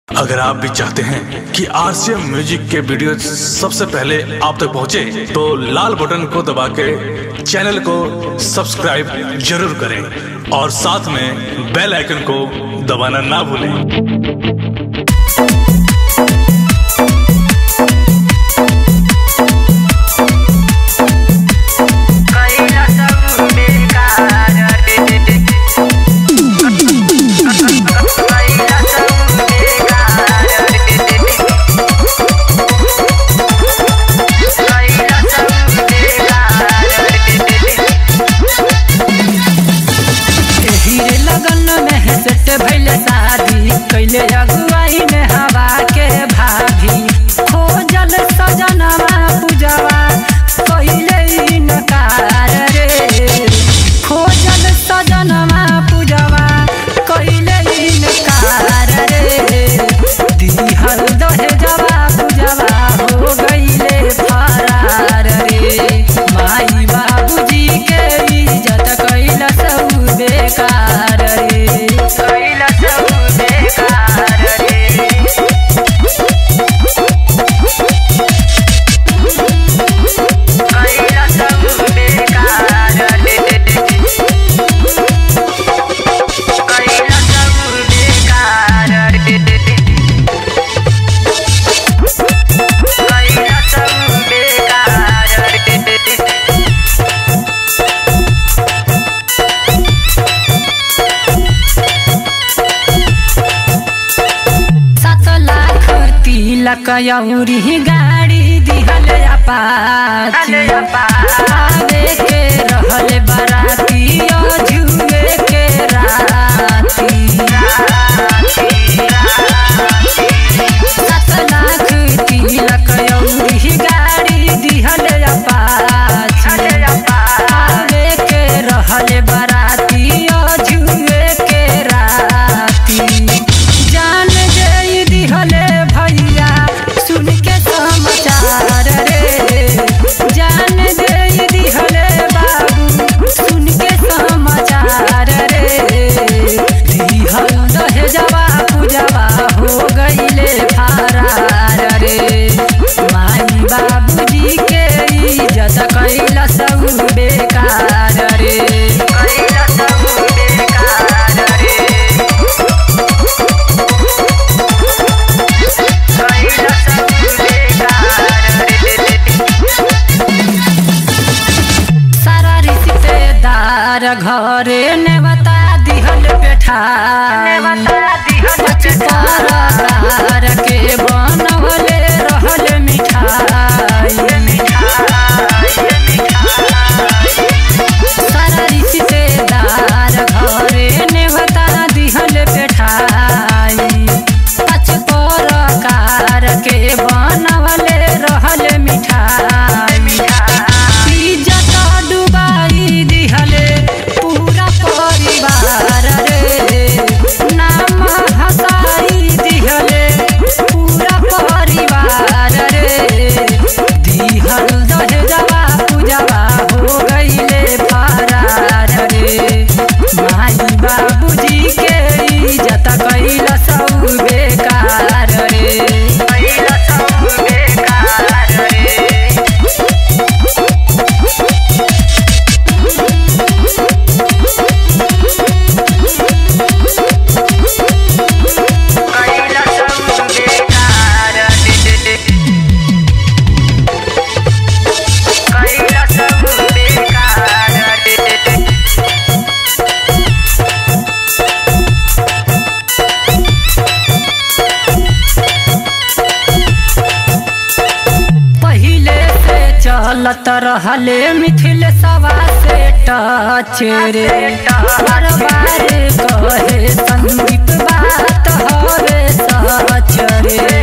अगर आप भी चाहते हैं कि आरसीएम म्यूजिक के वीडियो सबसे पहले आप तक पहुंचे, तो लाल बटन को दबा के चैनल को सब्सक्राइब जरूर करें और साथ में बेल आइकन को दबाना ना भूलें कैला सब बेकार रे कैला सब बेकार रे कैला सब बेकार रे हीरे लगन में सेट भइल शादी कैले अगुवाई में हवा के भाभी खोजल सजनवा पूजवा कैले इनकार रे खोजल सजनवा पूजवा कैले इनकार रे दिहल दहेजवा पूजवा हो गईले फरार रे माई बाबूजी के इज्जत कैला सब बेकार रे कैला सब बेकार रे कैला सब बेकार रे कैला सब बेकार रे कैला सब बेकार रे सात लाख तिलक यौरी गाड़ी दिहल अपाची अरे अपाची। आवे के रहल बराती जुए के राती सात लाख तिलक यौरी गाड़ी दिहल अपाची आवे के रहल बराती जुए के राती जान जई दिहले भैया सुन के समाचार रे जान जई दिहले बाबू सुन के समाचार रे दिहल दहेजवा पूजवा हो गईले फरार रे माई बाबूजी के इज्जत कैला सब बेकार रे कैला सब बेकार रे कैला सब बेकार रे सारा रिश्तेदार घरे ने बता दिहल बेठा नेवता दिहल पचकार के बनवले रहल मिठाई सारा रिश्तेदार घरे ने बता दिहल बेठाई पचकार के बनवले रहल मिठाई इज्जत डुबाई दिहले पूरा परिवार रे नाम हसाई दिहले पूरा परिवार रे दिहल दहेजवा पूजवा हो गईले फरार रे माई बाबूजी के इज्जत कैला सब बेकार रे कैला सब बेकार रे कैला सब बेकार रे कैला सब बेकार रे पहिले से चलत रहले मिथिल सवा से टच रे बार बार कहे संदीप बात हवे सच रे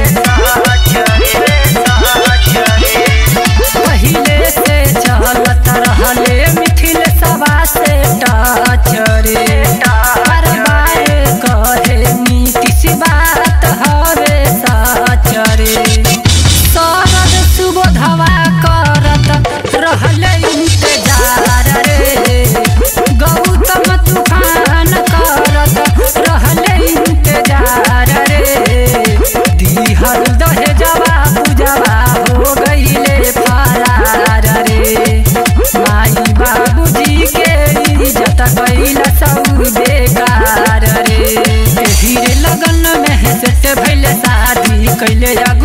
पहिले से चलत रहले मिथिल सवा से टच रे बार बार कहे नीतीश बात हवे सच रे शरद सुबोधवा करत रहल इंतजार रे गौतम तूफान करत रहल इंतजार रे कैले या